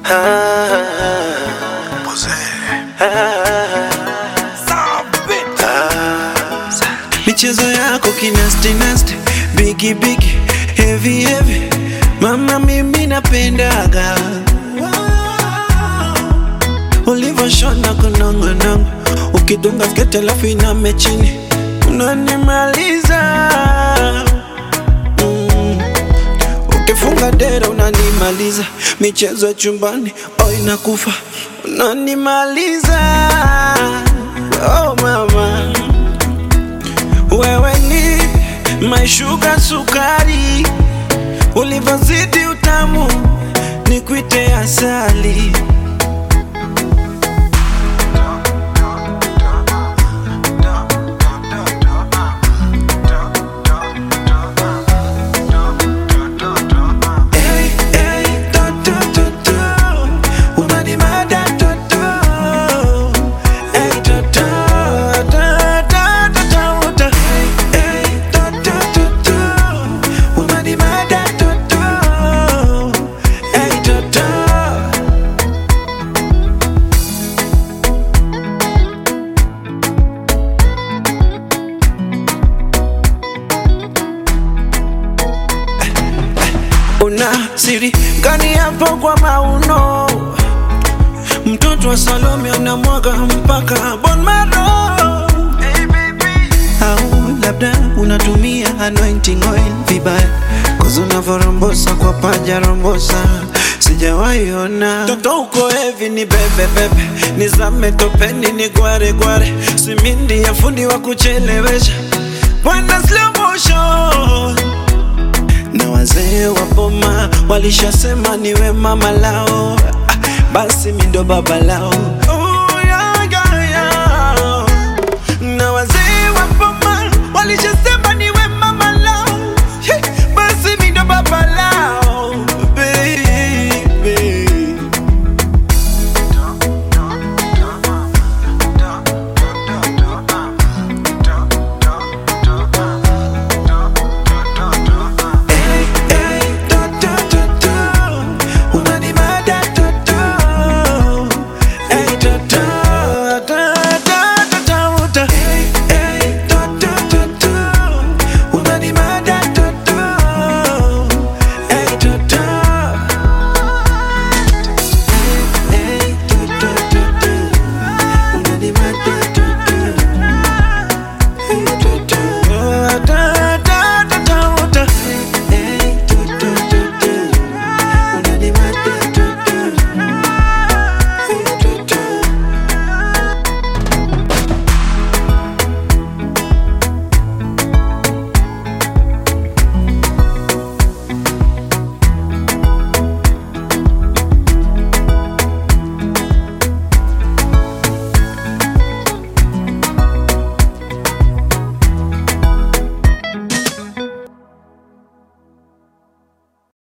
michezo yako kinasti nasti bigi bigi heavy heavy mama mimi napendaga ulivyoshona kunongonongo ukidunga skete alafu iname chini unanimaliza mm. ukifunga dera unanimaliza michezo ya chumbani oh inakufa unanimaliza oh mama wewe ni maishuga sukari ulivyozidi utamu ni kwite asali Hey, hey, to, to, to, to. Unanimada, to, to. Hey, to, to, to, to, to, to, to. Hey, to, to, to, to. Unanimada, to, to. Hey, to, to. una siri gani hapo kwa mauno mtoto wa salome anamwaga mpaka bon maro au labda unatumia anointing oil vibaya kozi unavyorombosa kwa paja rombosa sijawaiona toto uko hevi ni bebe bebe nizame topeni ni gware gware simindi ya fundi wa kuchelewesha bwana slow motion na wazee wa boma walishasema niwe mama lao, ah, basi mi ndo baba lao.